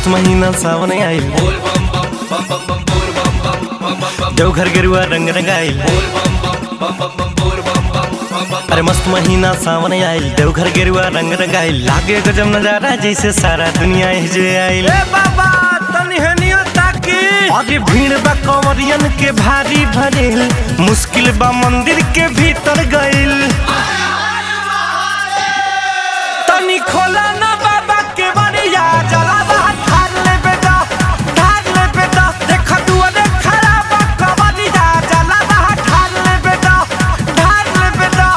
मस्त महीना सावन आइल देवघर गेरुआ रंग रंगाइल अरे मस्त महीना सावन आइल देवघर गेरुआ रंग रंगाइल लागे गजब नजारा जैसे सारा दुनिया हिजे आइल बाबा तनी हनियो ताकी अरे भीड़ बा कंवरियन के भारी भरेल मुश्किल बा मंदिर के भीतर गइल तनी खोला ना बाबा के बनिया जला बाहर ठार ले बेटा ठार ले बेटा देख दुआरे खड़ा बा कबनिया जला बाहर ठार ले बेटा ठार ले बेटा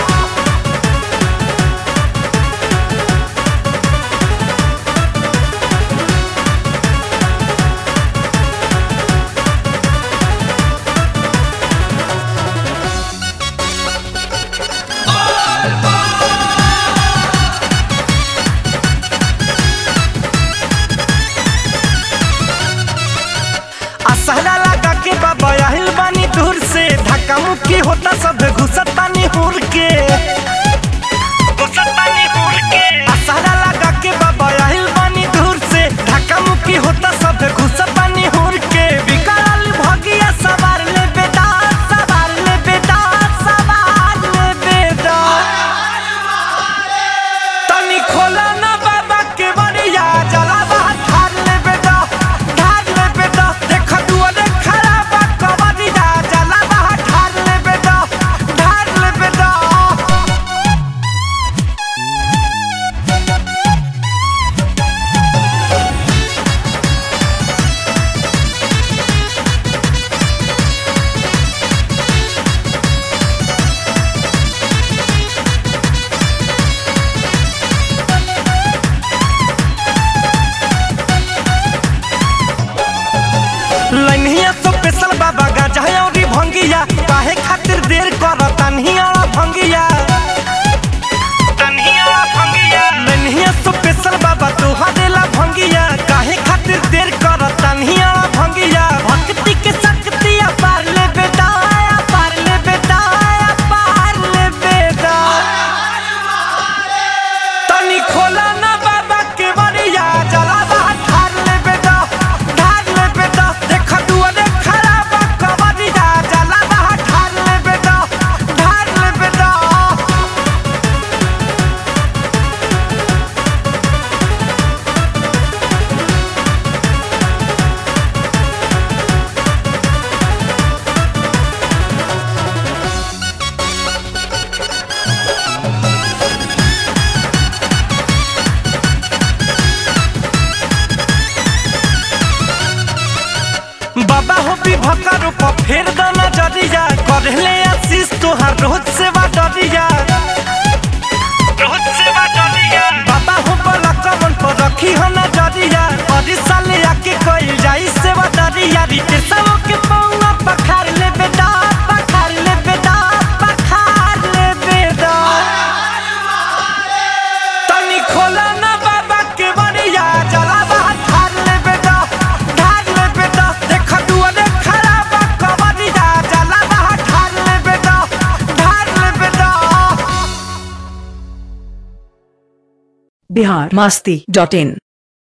असहरा लगा के बाबा आहिल बानी दूर से धक्का मुक्की होता सब घुसत पानी हुर के घुसत पानी हुर के असहरा लगा के बाबा आहिल बानी दूर से धक्का मुक्की होता सब घुसत पानी हुर के विकराल भगिया सवार ले बेटा सवार ले बेटा सवार ले बेटा तनी खोला ना बाबा के बनिया जला बाहर ठार ले बेटा ठार ले बेटा देख दुआरे खड़ा बा कबनिया जला बाहर ठार ले बेटा ठार ले बेटा लइनिया तो पेशल बाबा गाजा औरी भंगिया काहे खातिर देर करत तन्हिया भंगिया तन्हिया भंगिया लइनिया तो पेशल बाबा तू हदेला भंगिया काहे खातिर देर करत तन्हिया भंगिया भक्ति के शक्ति अपार ले बेटा अपार ले बेटा अपार ले बेटा तनी खोला ना बाबा के बनिया जला बाहर ठार ले बेटा ठार ले बेटा देख दुआरे खड़ा बा कबनिया जला बाहर ठार ले बेटा ठार ले बेटा बाबा हो भी भकर पर फेर दाना जरिया करले आशीष तोहार रोज सेवा डरिया रोज सेवा डरिया बाबा हो बला कमन पर रखी हो ना जरिया और साले आके कइल जाई सेवा डरिया रीते सब के पौना पखार ले बेटा पखार ले बेटा पखार ले बेटा तनी खोला ना बाबा के बनिया जला बाहर ठार ले बेटा ठार ले बेटा देख दुआरे खड़ा बा कबनिया जला बाहर ठार ले बेटा ठार ले बेटा बिहार मास्ती डॉट इन